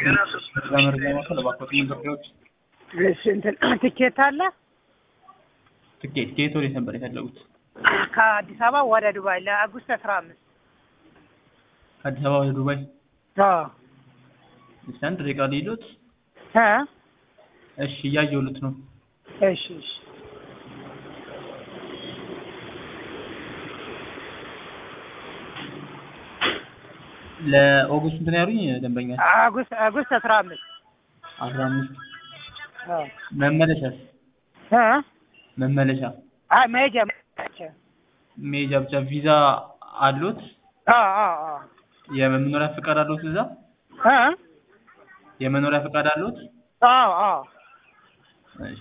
በመረጃ ማዕከል እባክዎትን ጉዳዮች እሺ እንትን ትኬት አለ ትኬት ከየት ወዴት ነበር የፈለጉት? ከአዲስ አበባ ወደ ዱባይ ለአጉስት አስራ አምስት ከአዲስ አበባ ወደ ዱባይ። አዎ እስኪ አንድ ደቂቃ ልሂዶት። እ እሺ እያየሁልት ነው። እሺ እሺ ለኦገስት እንትን ያሉኝ ደንበኛ አጉስት አጉስት አስራ አምስት አስራ አምስት አዎ መመለሻስ እ መመለሻ አይ መሄጃ መሄጃ ሜጃ ብቻ ቪዛ አሉት? አዎ አዎ አዎ የመኖሪያ ፈቃድ አሉት? እዛ እ የመኖሪያ ፈቃድ አሉት? አዎ አዎ እሺ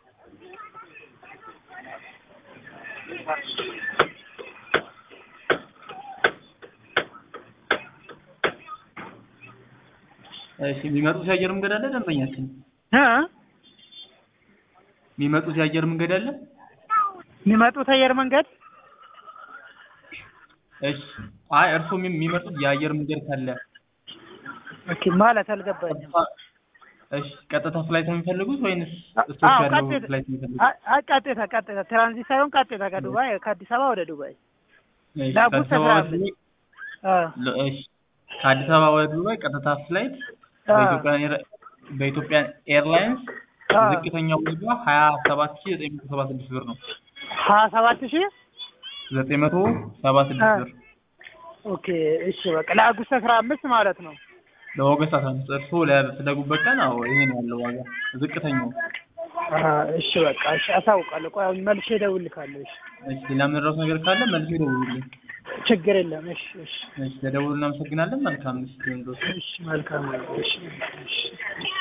እሺ የሚመጡት የአየር መንገድ አለ ደንበኛችን? እ የሚመጡት የአየር መንገድ አለ? የሚመጡት አየር መንገድ እሺ አይ እርስዎ የሚ- የሚመጡት የአየር መንገድ ካለ ኦኬ ማለት አልገባኝም። እሺ ቀጥታ ፍላይት ነው የሚፈልጉት ወይንስ አዎ ስቶፕ ያለው ቀጥታ ፍላይት ነው የሚፈልጉት? አይ አይ ቀጥታ ቀጥታ ትራንዚት ሳይሆን ቀጥታ ከዱባይ ከአዲስ አበባ ወደ ዱባይ እሺ ለአጉስት ከአዲስ አበባ አስራ ወደ አምስት ዱባይ አ ለ- እሺ ከአዲስ አበባ ወደ ዱባይ ቀጥታ ፍላይት አ በኢትዮጵያ ኤር- በኢትዮጵያ ኤርላይንስ አ ዝቅተኛው ዋጋ ሀያ ሰባት ሺህ ዘጠኝ መቶ ሰባ ስድስት ብር ነው። ሀያ ሰባት ሺህ ዘጠኝ መቶ ሰባ ስድስት አ ብር ኦኬ እሺ በቃ ለአጉስት አስራ አምስት ማለት ነው። ለኦገስት አስራ አምስት እርስዎ ለፈለጉበት ቀን አዎ ይሄ ነው ያለው ዋጋ ዝቅተኛው። አ እሺ በቃ እሺ አሳውቃለሁ። ቆይ አሁን መልሼ እደውልልካለሁ። እሺ እሺ ሌላ የምንረዳዎት ነገር ካለ መልሶ ይደውሉልኝ። ችግር የለም። እሺ እሺ እሺ ለደውሉ እናመሰግናለን። መልካም ምሽት ይሁንልዎት። እሺ መልካም ነው። እሺ እሺ